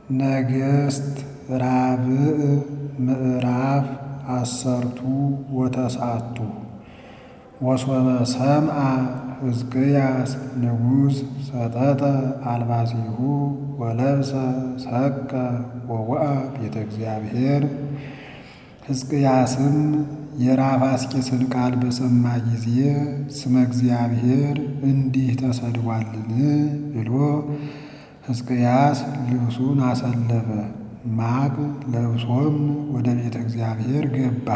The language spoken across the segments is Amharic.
ነገሥት ራብዕ ምዕራፍ አሰርቱ ወተስዓቱ ወሶበ ሰምዐ ሕዝቅያስ ንጉሥ ሰጠጠ አልባሲሁ ወለብሰ ሰቀ ወወአ ቤተ እግዚአብሔር። ሕዝቅያስም የራፋስቂስን ቃል በሰማ ጊዜ ስመ እግዚአብሔር እንዲህ ተሰድቧልን ብሎ ሕዝቅያስ ልብሱን አሰለፈ፣ ማቅ ለብሶም ወደ ቤተ እግዚአብሔር ገባ።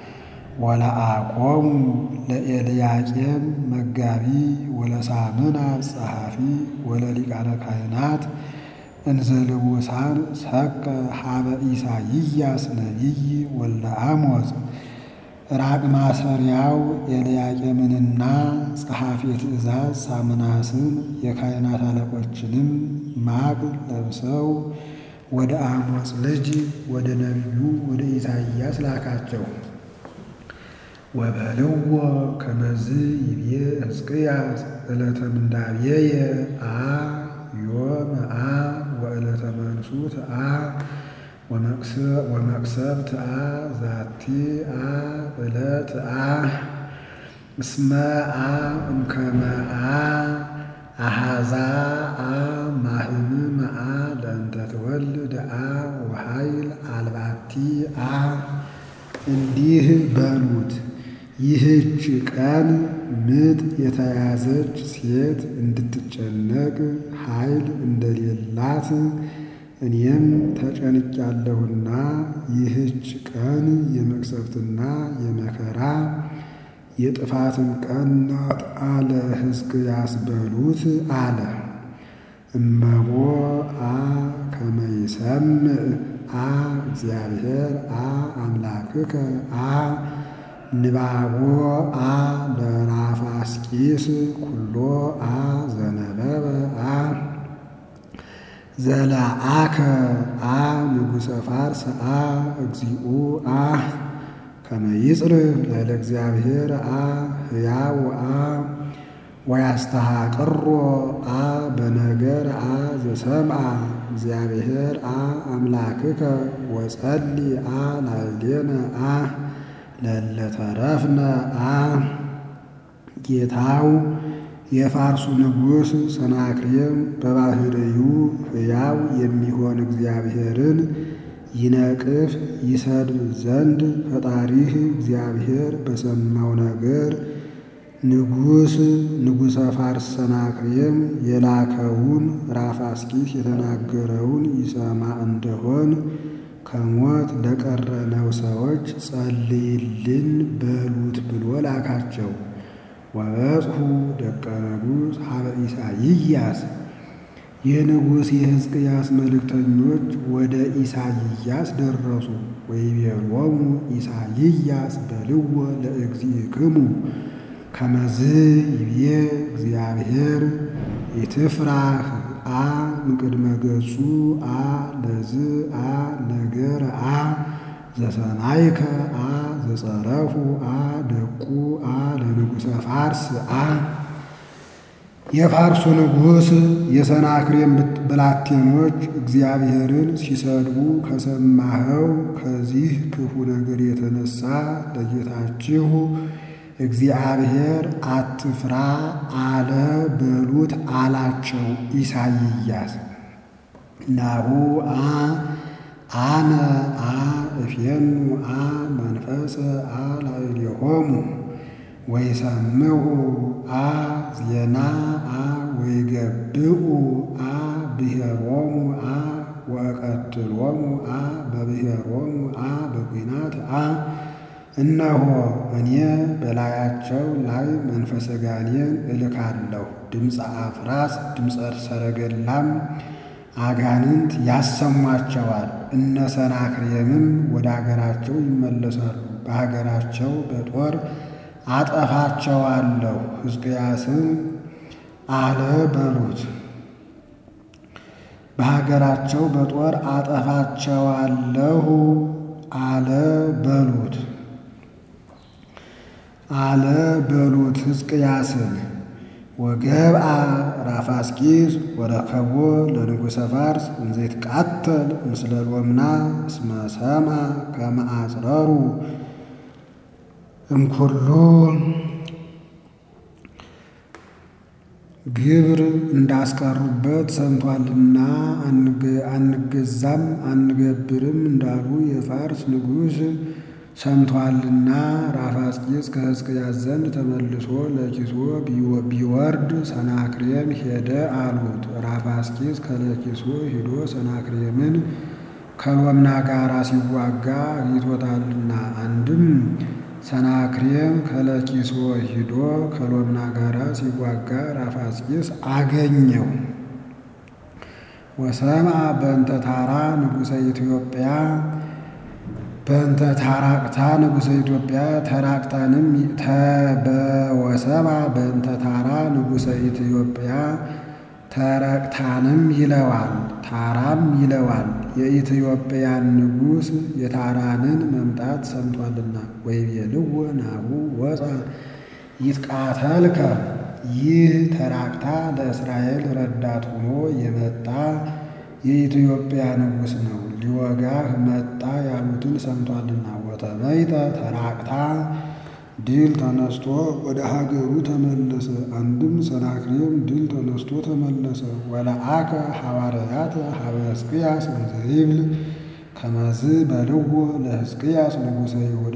ወለአቆሙ ለኤልያቄም መጋቢ ወለሳምና ጸሐፊ ወለሊቃነ ካህናት እንዘ ልቡሳን ሰቀ ሀበ ኢሳይያስ ነቢይ ወልደ አሞጽ ራቅ ማሰሪያው ኤልያቄምንና ጸሐፊ ትእዛዝ ሳምናስን የካህናት አለቆችንም ማቅ ለብሰው ወደ አሞጽ ልጅ ወደ ነቢዩ ወደ ኢሳይያስ ላካቸው። ወበልዎ ከመዝ ይቤ ሕዝቅያስ ዕለተ ምንዳቤየ አ ዮም አ ወዕለተ መንሱት አ ወመቅሰብት አ ዛቲ አ ዕለት አ እስመ አ እምከመ አ አሃዛ አ ማህምም አ ለእንተ ትወልድ አ ወኃይል አልባቲ አ እንዲህ በሉት ይህች ቀን ምጥ የተያዘች ሴት እንድትጨነቅ ኃይል እንደሌላት እኔም ተጨንቄያለሁና ይህች ቀን የመቅሰፍትና የመከራ የጥፋትም ቀን ናት አለ ሕዝቅያስ በሉት አለ። እመቦ አ ከመ ይሰምዕ አ እግዚአብሔር አ አምላክከ አ ንባቦ አ ለራፋስቂስ ኩሎ አ ዘነበበ አ ዘለአከ አ ንጉሠ ፋርስ አ እግዚኡ አ ከመ ይጽርፍ ላዕለ እግዚአብሔር አ ሕያው አ ወያስተሃቅሮ አ በነገር አ ዘሰምዐ እግዚአብሔር አ አምላክከ ወጸሊ አ ላዕሌነ አ ለለተረፍነ አ ጌታው የፋርሱ ንጉሥ ሰናክሬም በባሕርዩ ሕያው የሚሆን እግዚአብሔርን ይነቅፍ ይሰድብ ዘንድ ፈጣሪህ እግዚአብሔር በሰማው ነገር ንጉሥ ንጉሠ ፋርስ ሰናክሬም የላከውን ራፋስቂስ የተናገረውን ይሰማ እንደሆን ከሞት ለቀረነው ሰዎች ጸልይልን በሉት ብሎ ላካቸው። ወበጽሑ ደቀ ንጉሥ ሀበ ኢሳይያስ የንጉሥ የሕዝቅያስ መልእክተኞች ወደ ኢሳይያስ ደረሱ። ወይቤሎሙ ኢሳይያስ በልዎ ለእግዚእክሙ ከመዝ ይቤ እግዚአብሔር ኢትፍራህ አ እምቅድመ ገጹ አ ለዝ አ ነገር አ ዘሰናይከ አ ዘጸረፉ አ ደቁ አ ለንጉሠ ፋርስ አ የፋርሱ ንጉሥ የሰናክሬም ብላቴኖች እግዚአብሔርን ሲሰድቡ ከሰማኸው ከዚህ ክፉ ነገር የተነሳ ለጌታችሁ እግዚአብሔር አትፍራ አለ በሉት አላቸው። ኢሳይያስ ናሁ አ አነ አ እፌኑ አ መንፈሰ አ ላዕሌሆሙ ወይሰምዑ አ ዜና አ ወይገብኡ አ ብሔሮሙ አ ወቀትሎሙ አ በብሔሮሙ አ በኩናት አ እነሆ እኔ በላያቸው ላይ መንፈሰ ጋኔን እልካለሁ፣ ድምፀ አፍራስ ድምፀ ሰረገላም አጋንንት ያሰሟቸዋል። እነ ሰናክሬምም ወደ አገራቸው ይመለሳሉ፣ በሀገራቸው በጦር አጠፋቸዋለሁ። ሕዝቅያስም አለ በሉት በሀገራቸው በጦር አጠፋቸዋለሁ አለ በሉት አለ በሉት ሕዝቅያስን ወገብአ ራፋስቂስ ወረከቦ ለንጉሠ ፋርስ እንዘ ይትቃተል ምስለ ሎምና እስመ ሰምዐ ከመ አጽረሩ እምኩሉ ግብር እንዳስቀሩበት ሰምቷልና አንገዛም አንገብርም እንዳሉ የፋርስ ንጉሥ ሰምቷልና ራፋስቂስ ከሕዝቅያስ ዘንድ ተመልሶ ለኪሶ ቢወርድ ሰናክሬም ሄደ አሉት። ራፋስቂስ ከለኪሶ ሂዶ ሰናክሬምን ከሎምና ጋር ሲዋጋ አግኝቶታልና አንድም ሰናክሬም ከለኪሶ ሂዶ ከሎምና ጋር ሲዋጋ ራፋስቂስ አገኘው። ወሰምዐ በእንተ ታራ ንጉሠ ኢትዮጵያ በእንተ ታራቅታ ንጉሠ ኢትዮጵያ ተራቅታንም በወሰምዐ በእንተ ታራ ንጉሠ ኢትዮጵያ ተረቅታንም ይለዋል ታራም ይለዋል። የኢትዮጵያን ንጉሥ የታራንን መምጣት ሰምቷልና ወይቤልዎ ናሁ ወፃ ይትቃተልከ ይህ ተራቅታ ለእስራኤል ረዳት ሆኖ የመጣ የኢትዮጵያ ንጉሥ ነው፣ ሊወጋህ መጣ ያሉትን ሰምቷልና። ወተመይጠ ተራቅታ ድል ተነስቶ ወደ ሀገሩ ተመለሰ። አንድም ሰናክሬም ድል ተነስቶ ተመለሰ። ወለአከ ሐዋርያት ሀበ ሕዝቅያስ እንዘ ይብል ከመዝ በልዎ ለሕዝቅያስ ንጉሠ ይሁዳ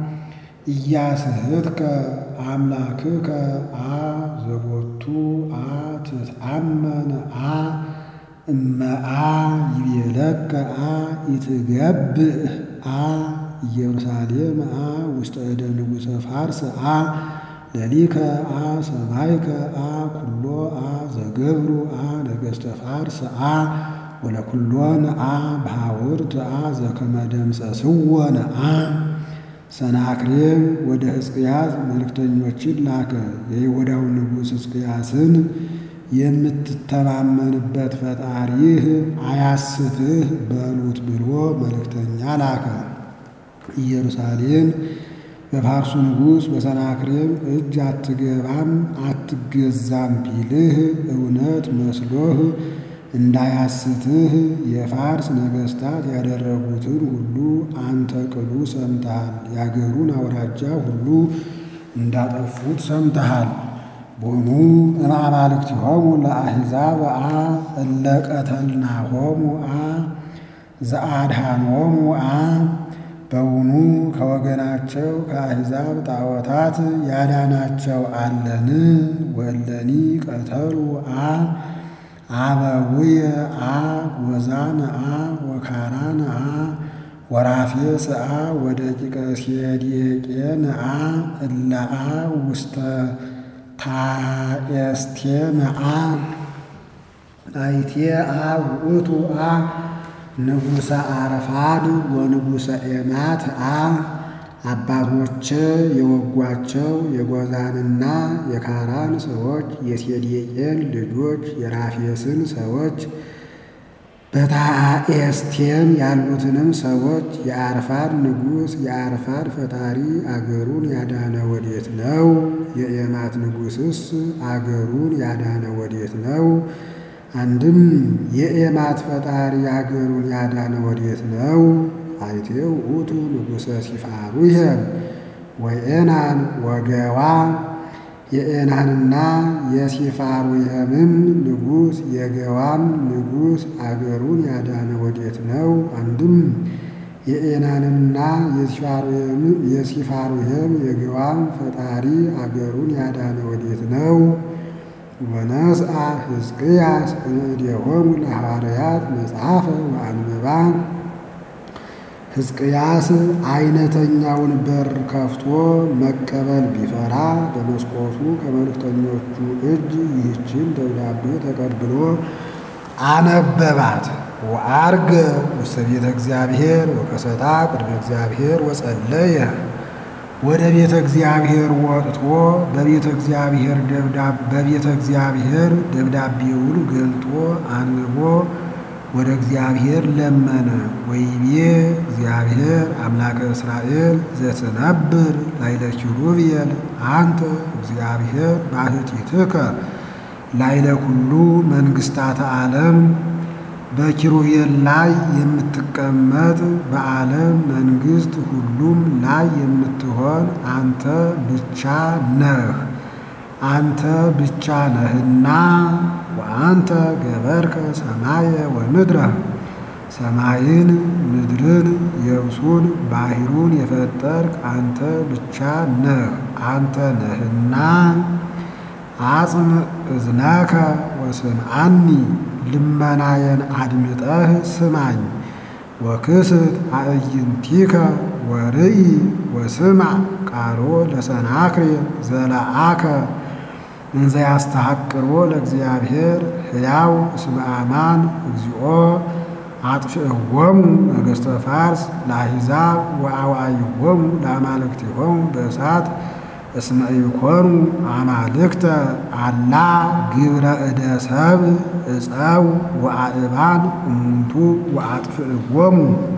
ኢያስሕትከ አምላክከ አ ዘቦቱ አ ትትአመን አ እመአ ይቤለከ አ ኢትገብእ አ ኢየሩሳሌም አ ውስተ እደ ንጉሠ ፋርስ አ ለሊከ አ ሰማይከ አ ኩሎ አ ዘገብሩ አ ነገሥተ ፋርስ አ ወለኩሎን አ ባሕውርት አ ዘከመ ደምሰስዎን አ ሰናክሬም ወደ ሕዝቅያስ መልእክተኞችን ላከ። የይሁዳው ንጉሥ ሕዝቅያስን የምትተማመንበት ፈጣሪህ አያስትህ በሉት ብሎ መልእክተኛ ላከ። ኢየሩሳሌም በፋርሱ ንጉሥ በሰናክሬም እጅ አትገባም አትገዛም ቢልህ እውነት መስሎህ እንዳያስትህ የፋርስ ነገሥታት ያደረጉትን ሁሉ አንተ ቅሉ ሰምተሃል። የአገሩን አውራጃ ሁሉ እንዳጠፉት ሰምተሃል። ቦኑ እምአማልክቲሆሙ ለአሕዛብ አ እለ ቀተልናሆሙ አ ዘአድኃኖሙ አ በውኑ ከወገናቸው ከአሕዛብ ጣዖታት ያዳናቸው አለን? ወለኒ ቀተሉ አ አበውየ አ ወዛን አ ወካራን አ ወራፌስ አ ወደቂቀ ሴዴቄን አ እለ አ ውስተ ታኤስቴን አ አይቴ አ ውእቱ አ ንጉሠ አረፋድ ወንጉሠ ኤማት አ አባቶች የወጓቸው የጎዛንና የካራን ሰዎች የሴዴቄን ልጆች የራፌስን ሰዎች በታኤስቴም ያሉትንም ሰዎች የአርፋድ ንጉሥ የአርፋድ ፈጣሪ አገሩን ያዳነ ወዴት ነው? የኤማት ንጉሥስ አገሩን ያዳነ ወዴት ነው? አንድም የኤማት ፈጣሪ አገሩን ያዳነ ወዴት ነው? አይቴው ውእቱ ንጉሠ ሲፋሩሄም ወኤናን ወገዋ የኤናንና የሲፋሩየምም ንጉሥ የገዋም ንጉሥ አገሩን ያዳነ ወዴት ነው? አንድም የኤናንና የሲፋሩየም የገዋም ፈጣሪ አገሩን ያዳነ ወዴት ነው? ወነስአ ሕዝቅያስ እምእዴሆሙ ለሐዋርያት መጽሐፈ ወአንበባ ሕዝቅያስ አይነተኛውን በር ከፍቶ መቀበል ቢፈራ በመስኮቱ ከመልእክተኞቹ እጅ ይህችን ደብዳቤ ተቀብሎ አነበባት። ወአርገ ውስተ ቤተ እግዚአብሔር ወከሰታ ቅድመ እግዚአብሔር ወጸለየ ወደ ቤተ እግዚአብሔር ወጥቶ በቤተ እግዚአብሔር በቤተ እግዚአብሔር ደብዳቤውን ገልጦ አንብቦ ወደ እግዚአብሔር ለመነ። ወይቤ እግዚአብሔር አምላከ እስራኤል ዘትነብር ላይለ ኪሩቤል አንተ እግዚአብሔር ባሕቲትከ ላይለ ኩሉ መንግሥታተ ዓለም በኪሩቤል ላይ የምትቀመጥ በዓለም መንግሥት ሁሉም ላይ የምትሆን አንተ ብቻ ነህ። አንተ ብቻ ነህና ወአንተ ገበርከ ሰማየ ወምድረ ሰማይን ምድርን የብሱን ባሕሩን የፈጠርክ አንተ ብቻ ነህ። አንተ ነህና አጽም እዝነከ ወስምዓኒ ልመናየን አድምጠህ ስማኝ። ወክስት አዕይንቲከ ወርኢ ወስማዕ ቃሎ ለሰናክሬም ዘለአከ እንዘ ያስተሐቅሮ ለእግዚአብሔር ሕያው እስመ አማን እግዚኦ አጥፍእዎሙ ነገሥተ ፋርስ ለአሕዛብ ወአዋይዎሙ ለአማልክቲሆሙ በእሳት እስመ ኢኮኑ አማልክተ አላ ግብረ እደ ሰብእ ዕፀው ወአእባን እሙንቱ ወአጥፍእዎሙ።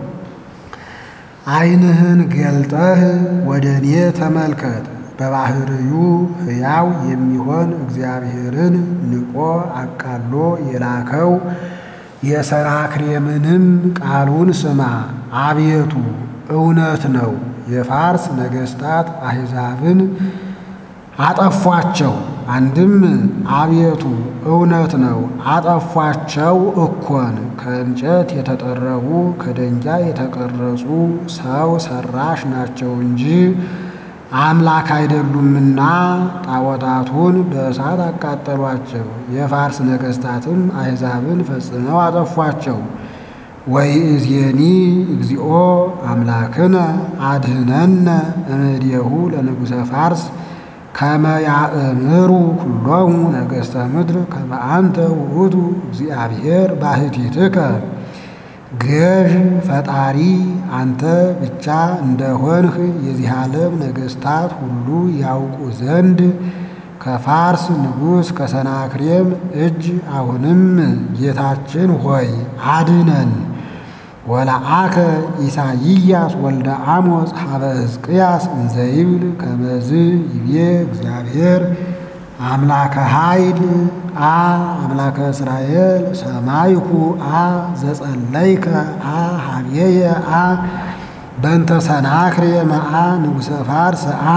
ዓይንህን ገልጠህ ወደ እኔ ተመልከት። በባሕርዩ ሕያው የሚሆን እግዚአብሔርን ንቆ አቃሎ የላከው የሰናክሬምንም ቃሉን ስማ። አቤቱ እውነት ነው። የፋርስ ነገሥታት አሕዛብን አጠፏቸው። አንድም አቤቱ እውነት ነው አጠፏቸው እኮን ከእንጨት የተጠረቡ ከድንጋይ የተቀረጹ ሰው ሰራሽ ናቸው እንጂ አምላክ አይደሉምና ጣዖታቱን በእሳት አቃጠሏቸው። የፋርስ ነገሥታትም አሕዛብን ፈጽመው አጠፏቸው። ወይእዜኒ እግዚኦ አምላክነ አድኅነነ እምኔሁ ለንጉሠ ፋርስ ከመ ያእምሩ ኩሎሙ ነገሥተ ምድር ከመ አንተ ውእቱ እግዚአብሔር ባሕቲትከ ገዥ ፈጣሪ አንተ ብቻ እንደሆንህ የዚህ ዓለም ነገሥታት ሁሉ ያውቁ ዘንድ ከፋርስ ንጉሥ ከሰናክሬም እጅ አሁንም ጌታችን ሆይ አድነን። ወለአከ ኢሳይያስ ወልደ አሞጽ ሀበ ሕዝቅያስ እንዘይብል ከመዝ ይቤ እግዚአብሔር አምላከ ኃይል አ አምላከ እስራኤል ሰማይኩ አ ዘጸለይከ አ ሀብየየ አ በእንተ ሰናክሬም አ ንጉሠ ፋርስ አ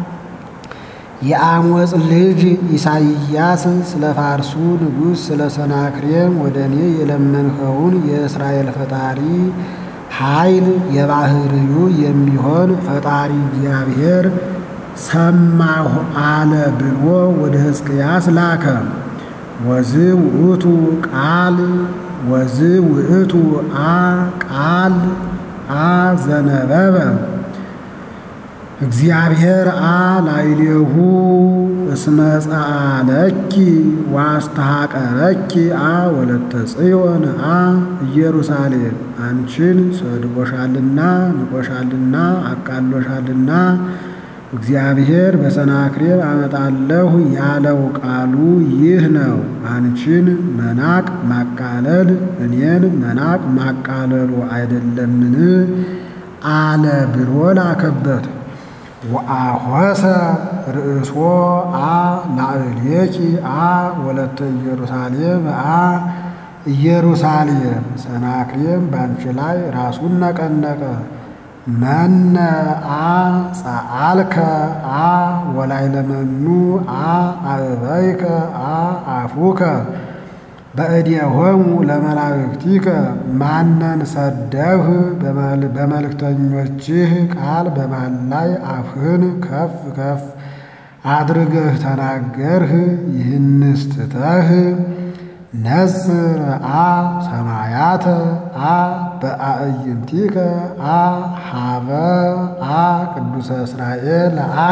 የአሞጽ ልጅ ኢሳይያስ ስለ ፋርሱ ንጉሥ ስለ ሰናክሬም ወደ እኔ የለመንኸውን የእስራኤል ፈጣሪ ኃይል የባሕርዩ የሚሆን ፈጣሪ እግዚአብሔር ሰማሁ አለ ብሎ ወደ ሕዝቅያስ ላከ። ወዝ ውእቱ ቃል ወዝ ውእቱ አ ቃል አ ዘነበበ እግዚአብሔር አ ላዕሌሁ እስመ ጸአለኪ ዋስተሐቀረኪ አ ወለተ ጽዮን አ ኢየሩሳሌም አንቺን ሰድቦሻልና ንቆሻልና አቃሎሻልና እግዚአብሔር በሰናክሬም አመጣለሁ ያለው ቃሉ ይህ ነው። አንቺን መናቅ ማቃለል እኔን መናቅ ማቃለሉ አይደለምን? አለ ብሎ ላከበት። ወአሖሰ ርእሶ አ ላዕሌኪ አ ወለተ ኢየሩሳሌም አ ኢየሩሳሌም ሰናክሬም ባንቺ ላይ ራሱን ነቀነቀ። መነ አ ጸአልከ አ ወላዕለመኑ አ አእበይከ አ አፉከ በእዴሆሙ ለመላእክቲከ ማነን ሰደብህ? በመልእክተኞችህ ቃል በማን ላይ አፍህን ከፍ ከፍ አድርገህ ተናገርህ? ይህንስ ትተህ ነጽር አ ሰማያተ አ በአዕይንቲከ አ ሀበ አ ቅዱሰ እስራኤል አ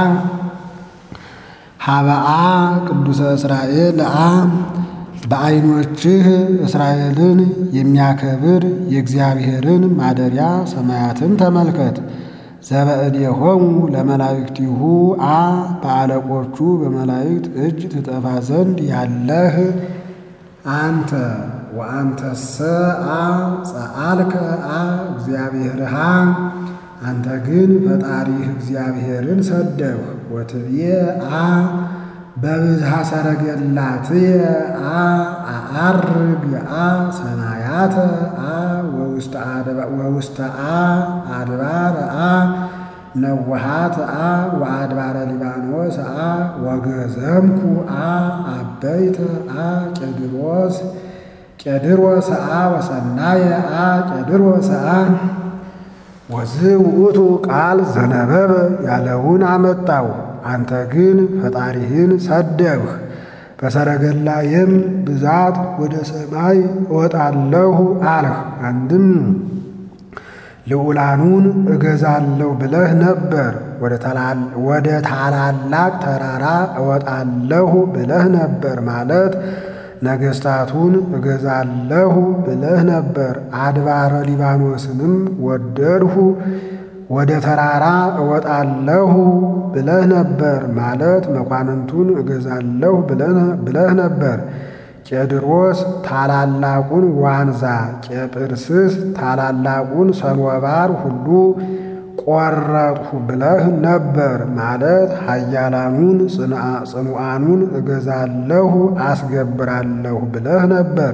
ሀበ አ ቅዱሰ እስራኤል አ በዓይኖችህ እስራኤልን የሚያከብር የእግዚአብሔርን ማደሪያ ሰማያትን ተመልከት። ዘበእዴሆሙ ለመላእክቲሁ አ በአለቆቹ በመላእክት እጅ ትጠፋ ዘንድ ያለህ አንተ ወአንተሰ አ ጸአልከ አ እግዚአብሔርሃ አንተ ግን ፈጣሪህ እግዚአብሔርን ሰደብህ። ወትብዬ አ በብዝሃ ሰረገላትየ አ አአርግ አ ሰማያተ አ ወውስተ አ አድባር አ ነዋሃት አ ወአድባረ ሊባኖስ አ ወገዘምኩ አ አበይተ አ ቄድሮስ ቄድሮስ አ ወሰናየ አ ቄድሮስ አ ወዝ ውእቱ ቃል ዘነበበ ያለውን አመጣው። አንተ ግን ፈጣሪህን ሰደብህ። በሰረገላዬም ብዛት ወደ ሰማይ እወጣለሁ አልህ። አንድም ልዑላኑን እገዛለሁ ብለህ ነበር። ወደ ታላላቅ ተራራ እወጣለሁ ብለህ ነበር ማለት ነገሥታቱን እገዛለሁ ብለህ ነበር። አድባረ ሊባኖስንም ወደድሁ ወደ ተራራ እወጣለሁ ብለህ ነበር ማለት መኳንንቱን እገዛለሁ ብለህ ነበር። ቄድሮስ ታላላቁን ዋንዛ፣ ቄጵርስስ ታላላቁን ሰኖባር ሁሉ ቆረጥሁ ብለህ ነበር ማለት ኃያላኑን ጽኑዓኑን እገዛለሁ አስገብራለሁ ብለህ ነበር።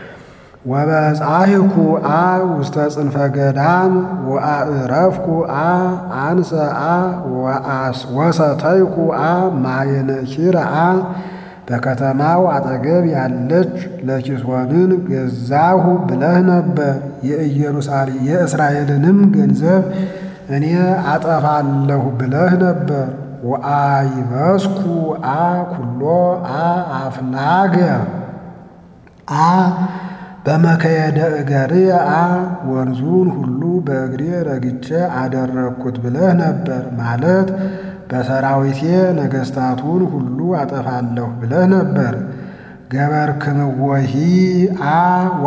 ወበጻሕኩ አ ውስተ ጽንፈ ገዳም ወአዕረፍኩ አ አንሰ አ ወሰተይኩ አ ማየነኪር አ በከተማው አጠገብ ያለች ለኪሶንን ገዛሁ ብለህ ነበር። የኢየሩሳሌም የእስራኤልንም ገንዘብ እኔ አጠፋለሁ ብለህ ነበር። ወአይበስኩ አ ኩሎ አ አፍላገ አ በመከየደ እገርየ አ ወንዙን ሁሉ በእግሬ ረግጬ አደረግኩት ብለህ ነበር ማለት በሰራዊቴ ነገሥታቱን ሁሉ አጠፋለሁ ብለህ ነበር። ገበርክምዎሂ አ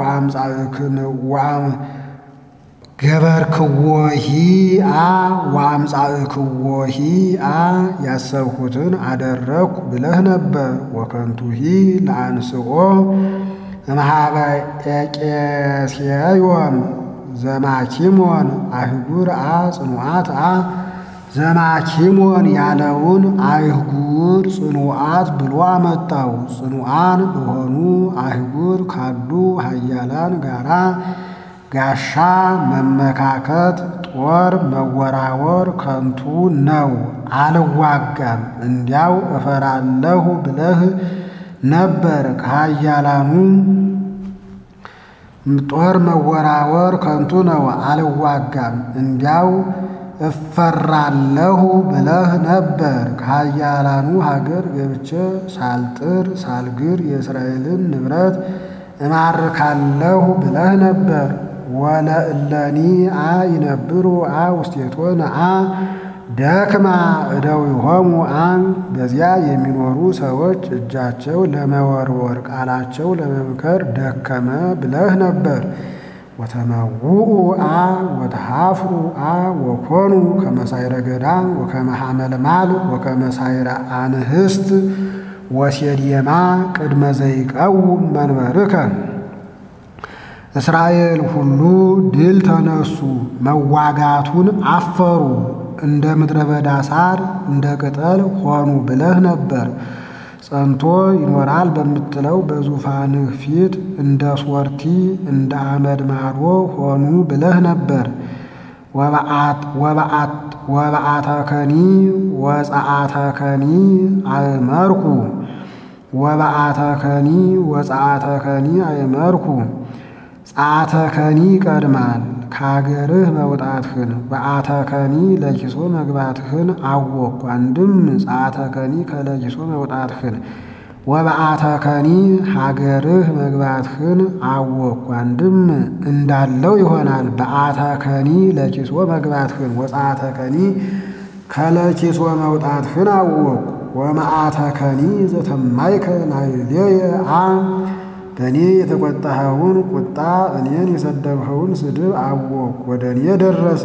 ገበርክዎሂ አ ወአምጻእክዎሂ አ ያሰብሁትን አደረግኩ ብለህ ነበር። ወከንቱሂ ለአንስኦ እምሃበ ኤቄስዮን ዘማኪሞን አይጉር አ ጽኑዓት አ ዘማኪሞን ያለውን አይጉር ጽኑዓት ብሎ አመጣው። ጽኑዓን በሆኑ አይጉር ካሉ ኃያላን ጋራ ጋሻ መመካከት፣ ጦር መወራወር ከንቱ ነው፣ አልዋጋም እንዲያው እፈራለሁ ብለህ ነበር። ከኃያላኑ ጦር መወራወር ከንቱ ነው፣ አልዋጋም እንዲያው እፈራለሁ ብለህ ነበር። ከኃያላኑ ሀገር ገብቼ ሳልጥር ሳልግር የእስራኤልን ንብረት እማርካለሁ ብለህ ነበር። ወለእለኒ አ ይነብሩ አ ውስቴቶን አ ደክማ እደዊሆሙ አ በዚያ የሚኖሩ ሰዎች እጃቸው ለመወርወር ቃላቸው ለመምከር ደከመ ብለህ ነበር። ወተመውኡ አ ወተሃፍሩ አ ወኮኑ ከመሳይረ ገዳም ወከመ ሐመልማል ወከመ ሳይረ አንህስት ወሴድየማ ቅድመ ዘይቀውም መንበርከ እስራኤል ሁሉ ድል ተነሱ፣ መዋጋቱን አፈሩ፣ እንደ ምድረ በዳ ሳር እንደ ቅጠል ሆኑ ብለህ ነበር። ጸንቶ ይኖራል በምትለው በዙፋንህ ፊት እንደ ሶርቲ እንደ አመድ ማሮ ሆኑ ብለህ ነበር። ወበአተከኒ ወፀአተከኒ አእመርኩ ወበአተከኒ ወፀአተከኒ አእመርኩ ጸአተከኒ ይቀድማል ከአገርህ መውጣትህን በአተከኒ ለኪሶ መግባትህን አወቅኩ። አንድም ጸአተከኒ ከለኪሶ መውጣትህን ወበአተከኒ ሀገርህ መግባትህን አወቅኩ። አንድም እንዳለው ይሆናል በአተከኒ ለኪሶ መግባትህን ወጸአተከኒ ከለኪሶ መውጣትህን አወቅኩ። ወመአተከኒ ዘተማይከ ላዕሌየ አ በእኔ የተቆጣኸውን ቁጣ እኔን የሰደብኸውን ስድብ አወቅኩ፣ ወደ እኔ ደረሰ።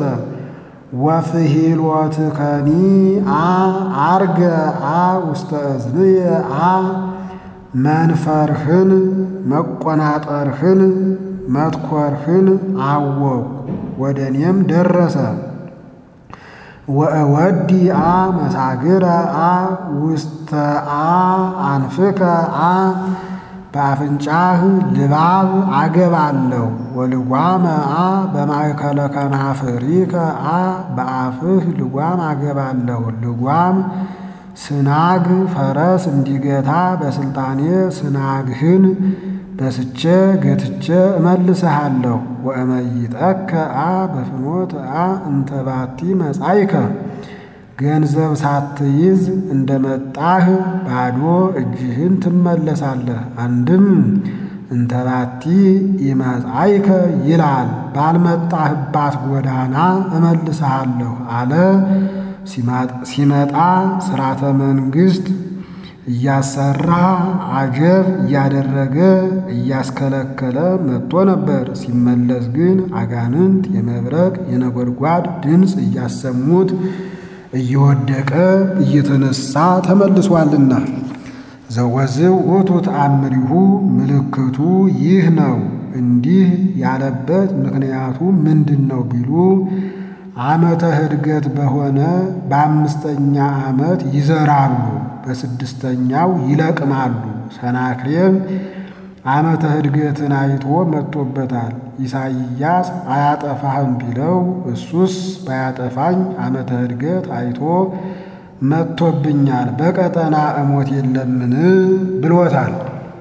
ወፍሂሎትከኒ አ አርገ አ ውስተ እዝንየ አ መንፈርህን መቆናጠርህን መትኮርህን አወቅኩ፣ ወደ እኔም ደረሰ። ወእወዲ አ መሳግረ አ ውስተ አ አንፍከ አ በአፍንጫህ ልባብ አገባለሁ ወልጓመ አ በማእከለ ከናፍሪከ አ በአፍህ ልጓም አገባለሁ። ልጓም ስናግ ፈረስ እንዲገታ በስልጣኔ ስናግህን በስቼ ገትቼ እመልስሃለሁ። ወእመይጠከ አ በፍኖት አ እንተባቲ መጻይከ ገንዘብ ሳትይዝ እንደመጣህ ባዶ እጅህን ትመለሳለህ። አንድም እንተባቲ ይመጻይከ ይላል ባልመጣህባት ጎዳና እመልስሃለሁ አለ። ሲመጣ ስራተ መንግስት እያሰራ አጀብ እያደረገ እያስከለከለ መጥቶ ነበር። ሲመለስ ግን አጋንንት የመብረቅ የነጎድጓድ ድምፅ እያሰሙት እየወደቀ እየተነሳ ተመልሷልና። ዘወዝው ውእቱ ተአምሪሁ ምልክቱ ይህ ነው። እንዲህ ያለበት ምክንያቱ ምንድን ነው ቢሉ ዓመተ ሕድገት በሆነ በአምስተኛ ዓመት ይዘራሉ፣ በስድስተኛው ይለቅማሉ። ሰናክሬም ዓመተ ሕድገትን አይቶ መጥቶበታል። ኢሳይያስ አያጠፋህም ቢለው እሱስ ባያጠፋኝ ዓመተ ሕድገት አይቶ መጥቶብኛል፣ በቀጠና እሞት የለምን ብሎታል።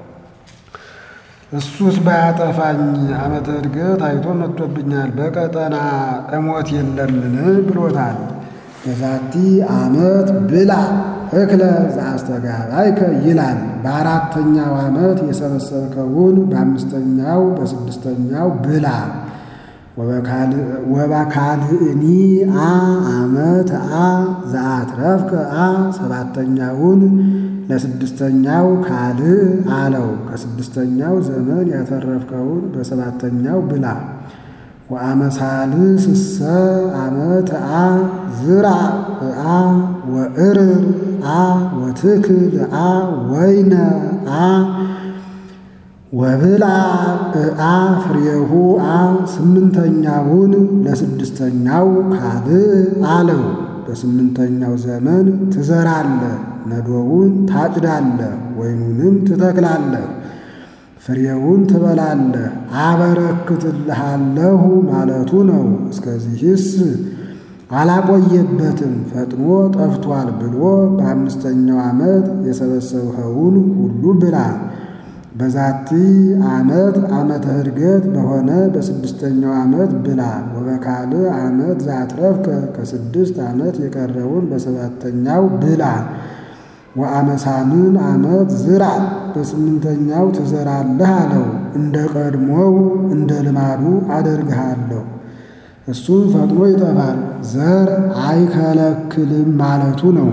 እሱስ ባያጠፋኝ ዓመተ ዕድገት አይቶ መጥቶብኛል በቀጠና እሞት የለምን ብሎታል። በዛቲ ዓመት ብላ እክለ ዘአስተጋባይከ ይላል። በአራተኛው ዓመት የሰበሰብከውን በአምስተኛው በስድስተኛው ብላ። ወበካልእኒ አ ዓመት አ ዘአትረፍከ አ ሰባተኛውን ለስድስተኛው ካልእ አለው። ከስድስተኛው ዘመን ያተረፍከውን በሰባተኛው ብላ። ወአመሳልስ እሰ ዓመት አ ዝራ አ ወእርር አ ወትክል አ ወይነ አ ወብላ አ ፍሬሁ አ ስምንተኛውን ለስድስተኛው ካልእ አለው። በስምንተኛው ዘመን ትዘራለህ፣ ነዶውን ታጭዳለህ፣ ወይኑንም ትተክላለህ፣ ፍሬውን ትበላለህ፣ አበረክትልሃለሁ ማለቱ ነው። እስከዚህስ አላቆየበትም፣ ፈጥኖ ጠፍቷል ብሎ በአምስተኛው ዓመት የሰበሰብኸውን ሁሉ ብላ። በዛቲ ዓመት ዓመተ ዕድገት በሆነ በስድስተኛው ዓመት ብላ። ወበካልእ ዓመት ዘአትረፍከ ከስድስት ዓመት የቀረውን በሰባተኛው ብላ። ወአመሳምን ዓመት ዝራ በስምንተኛው ትዘራለህ አለው። እንደ ቀድሞው እንደ ልማዱ አደርግሃለሁ። እሱም ፈጥኖ ይጠፋል፣ ዘር አይከለክልም ማለቱ ነው።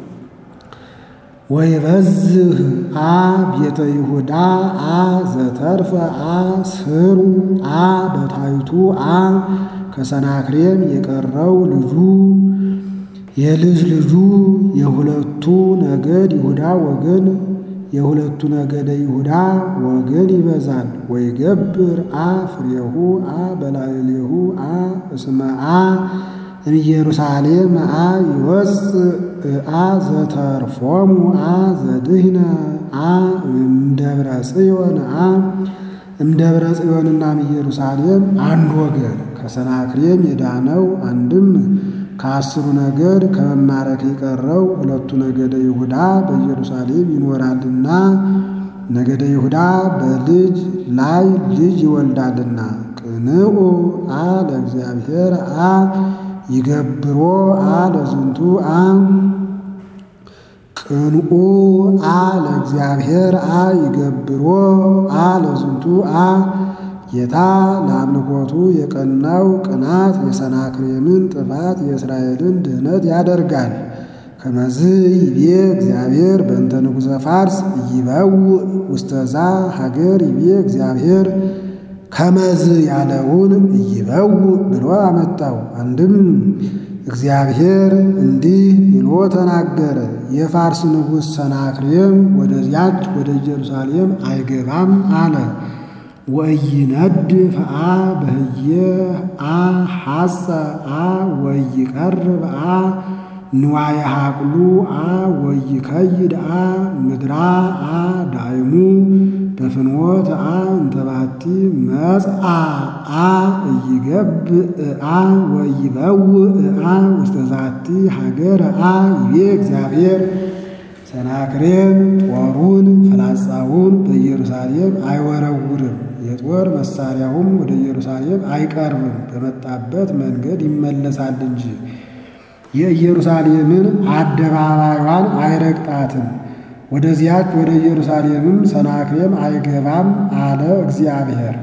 ወይበዝህ አ ቤተ ይሁዳ አ ዘተርፈ አ ስሩ አ በታይቱ አ ከሰናክሬም የቀረው ልጁ የልጅ ልጁ የሁለቱ ነገድ ይሁዳ ወገን የሁለቱ ነገደ ይሁዳ ወገን ይበዛል። ወይገብር አ ፍሬሁ አ በላዕሌሁ አ እስመ አ እምኢየሩሳሌም አ ይወፅእ አ ዘተርፎሙ አ ዘድህነ አ እምደብረ ጽዮን አ እምደብረ ጽዮንና እምኢየሩሳሌም አንድ ወገን ከሰናክሬም የዳነው አንድም ከአስሩ ነገድ ከመማረክ የቀረው ሁለቱ ነገደ ይሁዳ በኢየሩሳሌም ይኖራልና ነገደ ይሁዳ በልጅ ላይ ልጅ ይወልዳልና ቅንኡ አ ለእግዚአብሔር አ ይገብሮ አ ለዝንቱ አ ቅንኡ አ ለእግዚአብሔር አ ይገብሮ አ ለዝንቱ አ ጌታ ለአምልኮቱ የቀናው ቅናት የሰናክሬምን ጥፋት የእስራኤልን ድህነት ያደርጋል። ከመዝ ይቤ እግዚአብሔር በእንተ ንጉሠ ፋርስ ይበው ውስተዛ ሀገር ይቤ እግዚአብሔር ከመዝ ያለውን ይበው ብሎ አመጣው። አንድም እግዚአብሔር እንዲህ ብሎ ተናገረ፣ የፋርስ ንጉሥ ሰናክሬም ወደዚያች ወደ ኢየሩሳሌም አይገባም አለ። ወኢይነድ ፈአ በህየ አ ሐጸ አ ወኢይቀርብ አ ንዋየ ሐቅሉ አ ወኢይከይድ አ ምድራ አ ዳይሙ በፍኖት አ እንተባቲ መጽአ አ ኢይገብእ አ ወኢይበውእ አ ውስተ ዛቲ ሀገር አ ይቤ እግዚአብሔር ሰናክሬም ጦሩን ፍላጻውን በኢየሩሳሌም አይወረውርም፣ የጦር መሳሪያውም ወደ ኢየሩሳሌም አይቀርብም፣ በመጣበት መንገድ ይመለሳል እንጂ የኢየሩሳሌምን አደባባዩን አይረግጣትም። ወደዚያች ወደ ኢየሩሳሌምም ሰናክሬም አይገባም አለ እግዚአብሔር።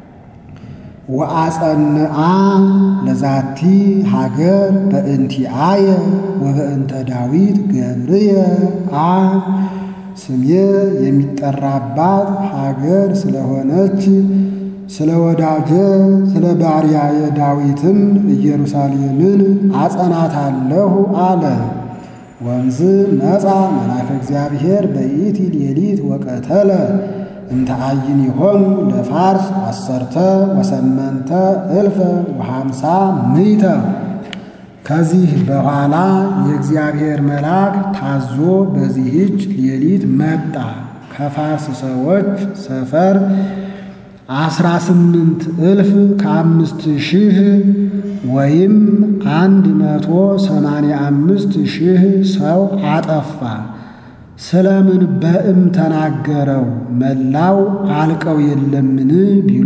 ወአጸንአ ለዛቲ ሀገር በእንቲአየ ወበእንተ ዳዊት ገብርየ አ ስሜ የሚጠራባት ሀገር ስለሆነች ስለ ወዳጀ ስለ ባሪያየ ዳዊትም ኢየሩሳሌምን አጸናታለሁ አለ። ወንዝ መጻ መልአከ እግዚአብሔር በይእቲ ሌሊት ወቀተለ እንተ አዕይንሆሙ ለፋርስ አሰርተ ወሰመንተ እልፈ ወሃምሳ ምይተ። ከዚህ በኋላ የእግዚአብሔር መልአክ ታዞ በዚህች ሌሊት መጣ። ከፋርስ ሰዎች ሰፈር አስራ ስምንት እልፍ ከአምስት ሺህ ወይም አንድ መቶ ሰማንያ አምስት ሺህ ሰው አጠፋ። ስለምን በእም ተናገረው? መላው አልቀው የለምን ቢሉ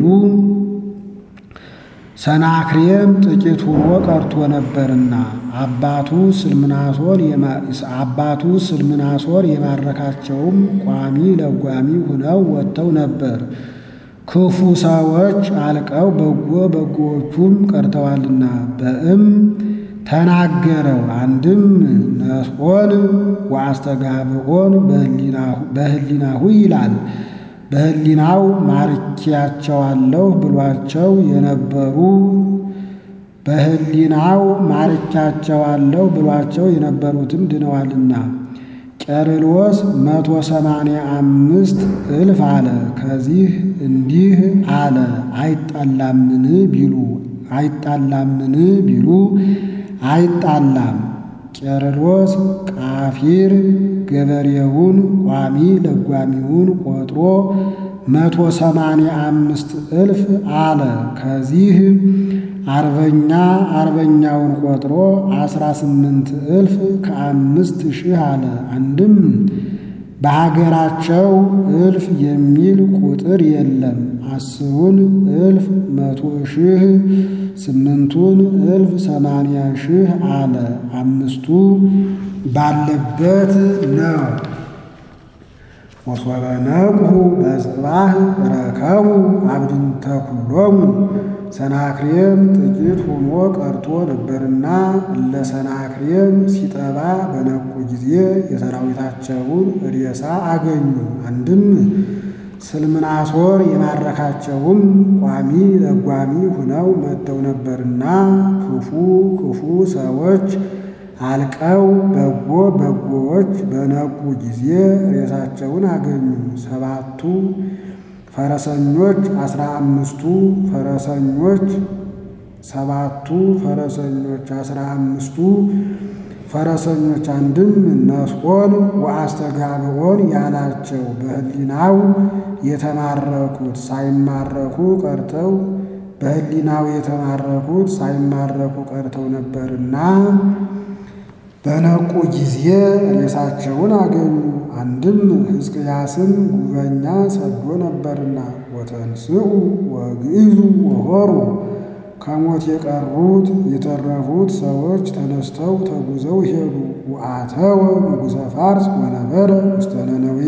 ሰናክሬም ጥቂት ሆኖ ቀርቶ ነበርና አባቱ ስልምናሶር አባቱ ስልምናሶር የማረካቸውም ቋሚ ለጓሚ ሆነው ወጥተው ነበር። ክፉ ሰዎች አልቀው በጎ በጎዎቹም ቀርተዋልና በእም ተናገረው። አንድም ነስኦን ወአስተጋብኦን በህሊናሁ ይላል። በህሊናው ማርኪያቸዋለሁ ብሏቸው የነበሩ በህሊናው ማርኪያቸዋለሁ ብሏቸው የነበሩትም ድነዋልና። ቄርሎስ መቶ ሰማንያ አምስት እልፍ አለ። ከዚህ እንዲህ አለ አይጣላምን ቢሉ አይጣላምን ቢሉ አይጣላም። ቄርሎስ ቃፊር ገበሬውን ቋሚ ለጓሚውን ቆጥሮ መቶ ሰማንያ አምስት እልፍ አለ። ከዚህ አርበኛ አርበኛውን ቆጥሮ አስራ ስምንት እልፍ ከአምስት ሺህ አለ። አንድም በሀገራቸው እልፍ የሚል ቁጥር የለም። አስሩን እልፍ መቶ ሺህ ስምንቱን እልፍ ሰማንያ ሺህ አለ። አምስቱ ባለበት ነው። ወሶበ ነቅሁ በጽባህ ረከቡ አብድንተ ኩሎሙ ሰናክሬም ጥቂት ሆኖ ቀርቶ ነበርና እለ ሰናክሬም ሲጠባ በነቁ ጊዜ የሰራዊታቸውን ሬሳ አገኙ። አንድም ስልምናሶር የማረካቸውም ቋሚ ለጓሚ ሁነው መጥተው ነበርና ክፉ ክፉ ሰዎች አልቀው በጎ በጎዎች በነቁ ጊዜ ሬሳቸውን አገኙ። ሰባቱ ፈረሰኞች አስራ አምስቱ ፈረሰኞች ሰባቱ ፈረሰኞች አስራ አምስቱ ፈረሰኞች አንድም ነስኦን ወአስተጋብኦን ያላቸው በሕሊናው የተማረኩት ሳይማረኩ ቀርተው በሕሊናው የተማረኩት ሳይማረኩ ቀርተው ነበርና በነቁ ጊዜ ሬሳቸውን አገኙ። አንድም ሕዝቅያስን ጉበኛ ሰዶ ነበርና ወተንስኡ ወግዕዙ ወሆሩ ከሞት የቀሩት የተረፉት ሰዎች ተነስተው ተጉዘው ሄዱ። ወአተወ ንጉሠ ፋርስ ወነበረ ውስተ ነነዌ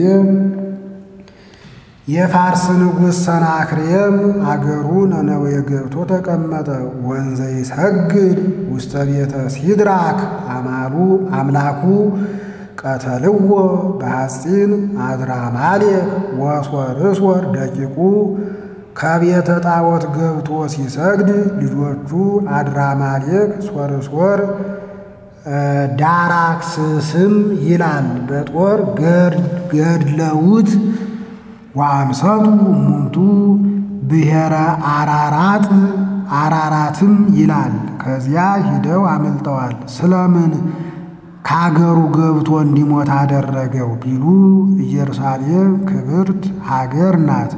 የፋርስ ንጉሥ ሰናክሬም አገሩ ነነዌ ገብቶ ተቀመጠ። ወንዘ ይሰግድ ውስተ ቤተ ሲድራክ አማሉ አምላኩ ቀተልዎ በሐፂን አድራማሌክ ወሶርስወር ደቂቁ ከቤተ ጣዖት ገብቶ ሲሰግድ ልጆቹ አድራማሌክ ሶርስወር ዳራክስስም ይላል በጦር ገድለውት ወአምሰቱ እሙንቱ ብሔረ አራራጥ አራራትም ይላል። ከዚያ ሂደው አመልጠዋል። ስለምን ከሀገሩ ገብቶ እንዲሞት አደረገው ቢሉ ኢየሩሳሌም ክብርት ሀገር ናት።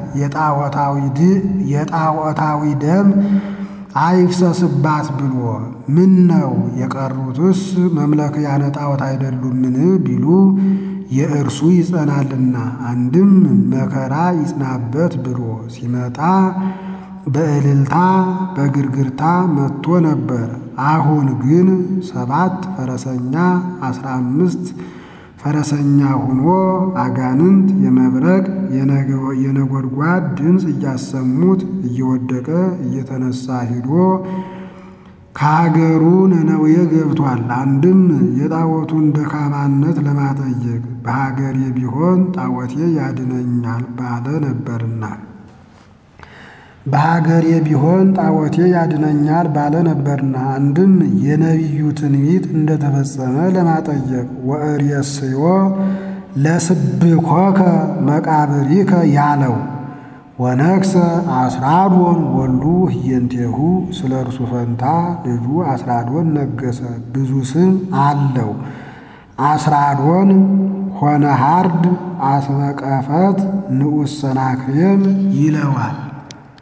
የጣዖታዊ ደም አይፍሰስባት ብሎ ምን ነው የቀሩትስ መምለኪያነ ጣዖት አይደሉምን ቢሉ የእርሱ ይጸናልና አንድም መከራ ይጽናበት ብሎ ሲመጣ በእልልታ በግርግርታ መጥቶ ነበር። አሁን ግን ሰባት ፈረሰኛ አስራ አምስት ፈረሰኛ ሆኖ አጋንንት የመብረቅ የነጎድጓድ ድምፅ እያሰሙት እየወደቀ እየተነሳ ሂዶ ከሀገሩ ነነዌ ገብቷል። አንድም የጣዖቱን ደካማነት ለማጠየቅ በሀገሬ ቢሆን ጣዖቴ ያድነኛል ባለ ነበርና በሀገሬ ቢሆን ጣዖቴ ያድነኛል ባለ ነበርና አንድም የነቢዩ ትንቢት እንደተፈጸመ ለማጠየቅ ወእሬስዮ ለስብኮከ መቃብሪከ ያለው ወነግሰ አስራዶን ወልዱ ህየንቴሁ ስለ እርሱ ፈንታ ልጁ አስራዶን ነገሰ። ብዙ ስም አለው። አስራዶን ሆነ ሃርድ አስበቀፈት ንዑስ ሰናክሬም ይለዋል።